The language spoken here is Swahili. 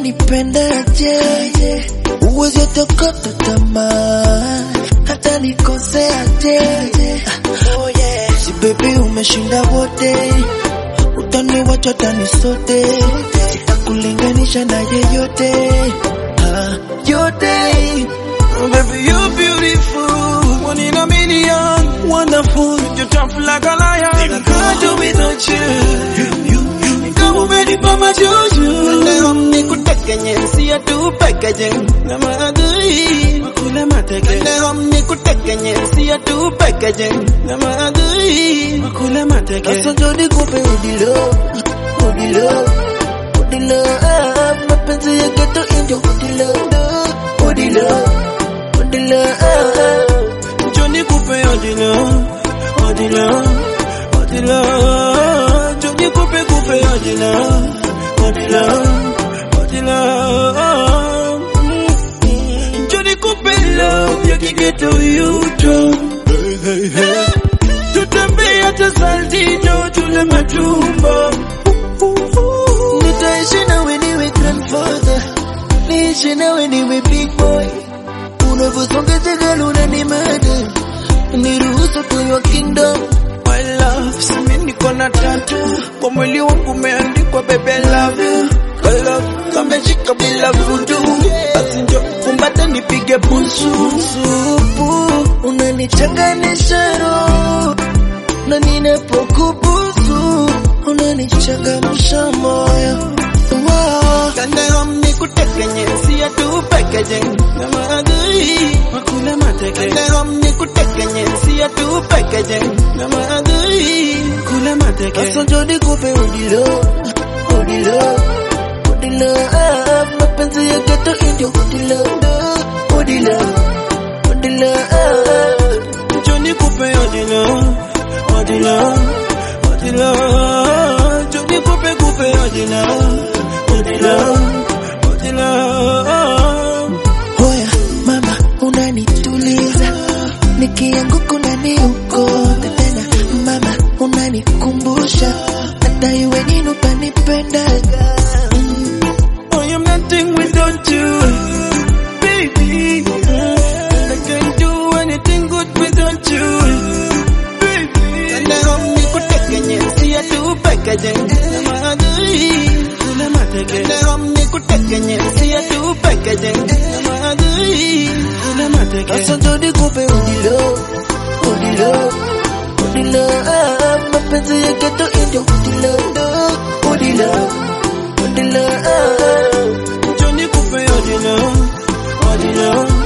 unanipendaje? Uwezi tokota tamaa hata nikoseaje? Oh yeah. Si baby umeshinda wote, utaniwacha tani sote, sitakulinganisha na yeyote ah, yote. Oh, baby, you're beautiful. One in a million. Wonderful. You're tough like a lion. I can't do without you. Kama umenipa majuju. Leo nikuteke nyensi tu pekejeng. Na maadui. Makule mateke. Leo nikuteke nyensi tu pekejeng. Na maadui. Makule mateke. Sasa njo nikupe udilo, udilo, udilo, ah, mapenzi ya geto indio udilo, udilo, udilo, ah. Johnny Coupe odila, odila, odila. Johnny Coupe Coupe odila, odila, odila. Johnny Coupe love ya kigeto yuto. Tutembea hata Saltino tule matumbo. Nitaishi nawe niwe grandfather, niishi nawe niwe big boy. Unavyosonga jagala unanimada, niruhusu to your kingdom. My love, simi niko na tatu kwa mwili wangu umeandikwa baby I love you. My love, kameshika bila vudu, basi njo kumbata nipige busu. Supu unanichanganisha roho, na ninapokubusu unanichangamsha moyo. Wow. Kandero nikuteke nyensi ya tu packaging na maadui makule mateke. Kandero nikuteke nyensi ya tu packaging na maadui kule mateke. Sasa njo nikupe udilo, udilo, udilo, ah, mapenzi ya geto indio udilo, udilo, udilo, ah. Johnny Coupe odila, odila, odila. Johnny Coupe Coupe odila, odila, odila. Hoya mama, unanituliza nikianguka unaniokota tena mama, unanikumbusha hata iwe nini utanipendaga I am nothing without you, baby. And I can't do anything good without you, baby. And I hope nikuteke nyensi ya tu packaging na maadui kule mateke. And I hope nikuteke nyensi ya tu packaging na maadui kule mateke. Sasa njo nikupe udilo, udilo, udilo, ah, mapenzi ya geto indio udilo, udilo, udilo, ah. Johnny Coupe odila, odila,